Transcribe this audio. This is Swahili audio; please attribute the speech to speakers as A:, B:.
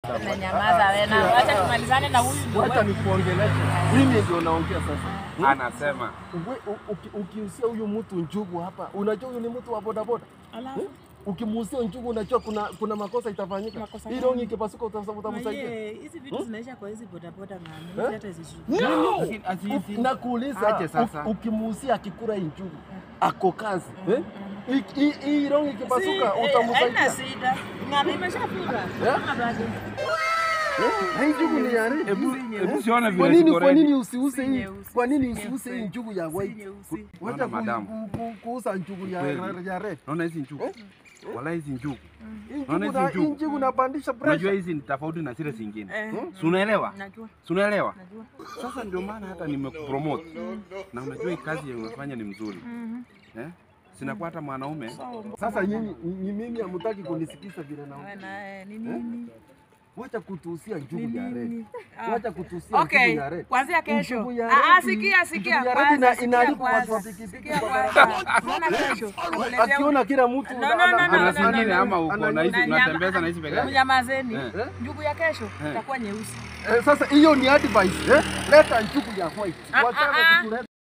A: madam.
B: Nyamaza wewe na wacha tumalizane na huyu ndio
A: Wacha nikuongeleshe. Mimi ndio naongea sasa.
C: Anasema
A: Uwe- u- uki- Ukiusia huyu mtu njugu hapa, unajua huyu ni mtu wa bodaboda.
D: Alafu
A: Ukimuusia njugu, unajua kuna kuna makosa itafanyika.
D: Makosa
A: Hii
D: gani?
A: rongi ikipasuka uta- utamsaidia.
D: Maye, hizi vitu zinaisha kwa hizi bodaboda
A: Eh?
D: na hata hizi shughuli.
C: Lakini asiisi-
A: U- Nakuuliza,
C: Aje sasa.
A: u- ukimuusia akikula hii njugu ako kazi eh? Hii- hii- Hii rongi ikipasuka
D: Si, eh, Haina
A: utamsaidia.
D: shida. Ng'ombe imeshafura.
A: Eh?
D: Kama bado.
A: Hii njugu ni ya red.
C: Hebu hebu siona
A: Kwa
C: vile
A: nini
C: ziko
A: kwa nini
C: ready.
A: usiuse
D: Si
A: hii?
D: nyeusi,
A: Kwa nini
D: si
A: usiuse hii
D: nyeupe.
A: njugu ya
D: Si
A: white?
D: nyeusi.
A: Wacha
C: Naona
A: ku-
C: madam.
A: ku- ku- kuuza njugu ya
C: Kweli.
A: ya red.
C: Naona hizi njugu. Wala hizi njugu.
A: Hii
C: Naona
A: njugu
C: hizi
A: na-
C: njugu.
A: hii njugu napandisha
C: Unajua
A: pressure.
C: hizi ni tofauti na zile zingine.
D: Eh,
C: Si unaelewa?
D: Najua,
C: Si unaelewa?
D: najua.
C: Sasa ndio maana hata nimekupromote. Na unajua hii kazi yenye unafanya ni mzuri.
D: Mhm.
C: Eh? Sinakuwa hata mwanaume.
D: So,
A: Sasa nyinyi ni mimi hamtaki kunisikiza vile na
D: wewe na eh, ni nini?
A: wacha kutuhusia
D: Ni
A: njugu ya red.
D: nini? Ah.
A: Wacha kutuhusia
D: Okay,
A: njugu ya red.
D: kuanzia kesho.
A: Njugu ya
D: Ah, ah,
A: red-
D: sikia, sikia
A: njugu ya red
D: kwanza,
A: ina-
D: sikia
A: inaharibu watu
D: kwanza.
A: wa pikipiki
D: Sikia
A: kwa
D: kwanza.
A: barabara.
D: Unaona kesho. nakuletea
A: Akiona kila mtu
D: No, no, no, no,
C: Ana
D: no, no,
C: zingine
D: no,
C: ama uko na hizi
D: Na nyama-
C: unatembeza na hizi peke yake.
D: Mnyamazeni.
C: Eh.
D: Njugu ya kesho itakuwa nyeusi.
A: Eh, Sasa hiyo ni advice eh? Leta njugu ya white.
D: Ah, ah,
A: Wachana
D: ah.
A: kutuleta